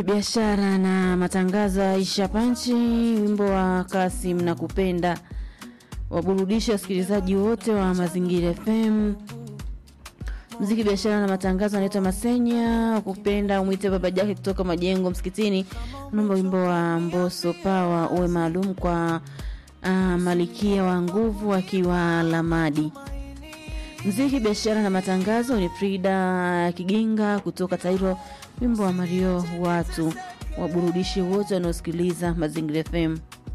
biashara na matangazo ya Aisha Panchi, wimbo wa Kasim na kupenda waburudisha wasikilizaji wote wa Mazingira FM. Mziki, biashara na matangazo anaitwa Masenya kupenda umwite baba Jake kutoka Majengo Msikitini, naomba wimbo wa Mboso Pawa uwe maalum kwa uh, Malikia wa Nguvu akiwa Lamadi. Mziki, biashara na matangazo ni Frida Kiginga kutoka Tairo, wimbo wa Mario watu waburudishi wote wanaosikiliza Mazingira FM.